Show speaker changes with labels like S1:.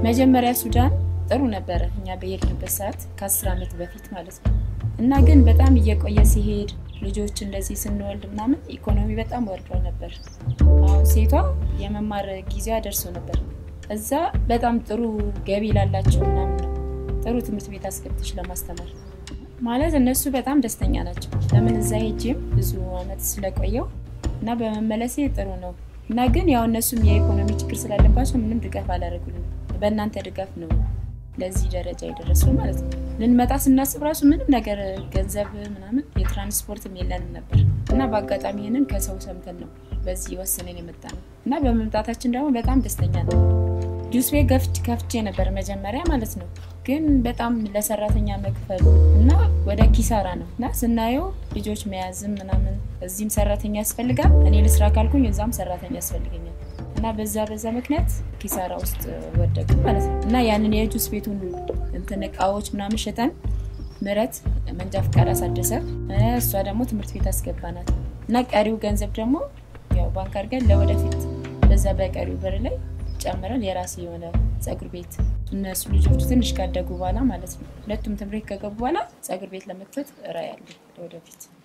S1: መጀመሪያ ሱዳን ጥሩ ነበረ፣ እኛ በሄድንበት ሰዓት ከአስር ዓመት በፊት ማለት ነው። እና ግን በጣም እየቆየ ሲሄድ ልጆች እንደዚህ ስንወልድ ምናምን ኢኮኖሚ በጣም ወርዶ ነበር። አሁን ሴቷ የመማር ጊዜዋ ደርሶ ነበር። እዛ በጣም ጥሩ ገቢ ላላቸው ምናምን ነው ጥሩ ትምህርት ቤት አስገብተሽ ለማስተማር ማለት እነሱ በጣም ደስተኛ ናቸው። ለምን እዛ ሄጄም ብዙ አመት ስለቆየው እና በመመለሴ ጥሩ ነው እና ግን ያው እነሱም የኢኮኖሚ ችግር ስላለባቸው ምንም ድጋፍ አላደረጉልንም። በእናንተ ድጋፍ ነው ለዚህ ደረጃ የደረሰው ማለት ነው። ልንመጣ ስናስብ ራሱ ምንም ነገር ገንዘብ ምናምን የትራንስፖርትም የለንም ነበር እና በአጋጣሚ ይህንን ከሰው ሰምተን ነው በዚህ ወስነን የመጣ ነው እና በመምጣታችን ደግሞ በጣም ደስተኛ ነው። ጁስ ቤት ከፍቼ ነበር መጀመሪያ ማለት ነው። ግን በጣም ለሰራተኛ መክፈሉ እና ወደ ኪሳራ ነው እና ስናየው ልጆች መያዝም ምናምን እዚህም ሰራተኛ ያስፈልጋል። እኔ ልስራ ካልኩኝ እዛም ሰራተኛ ያስፈልገኛል እና በዛ በዛ ምክንያት ኪሳራ ውስጥ ወደቅ ማለት ነው እና ያንን የጁስ ቤቱን እንትን እቃዎች ምናምን ሸጠን ምረት መንጃ ፍቃድ አሳደሰ። እሷ ደግሞ ትምህርት ቤት አስገባናት እና ቀሪው ገንዘብ ደግሞ ያው ባንክ አድርገን ለወደፊት በዛ በቀሪው ብር ላይ ጨምረን የራሴ የሆነ ጸጉር ቤት እነሱ ልጆቹ ትንሽ ካደጉ በኋላ ማለት ነው ሁለቱም ትምህርት ከገቡ በኋላ ጸጉር ቤት ለመክፈት ራዕይ አለኝ ለወደፊት።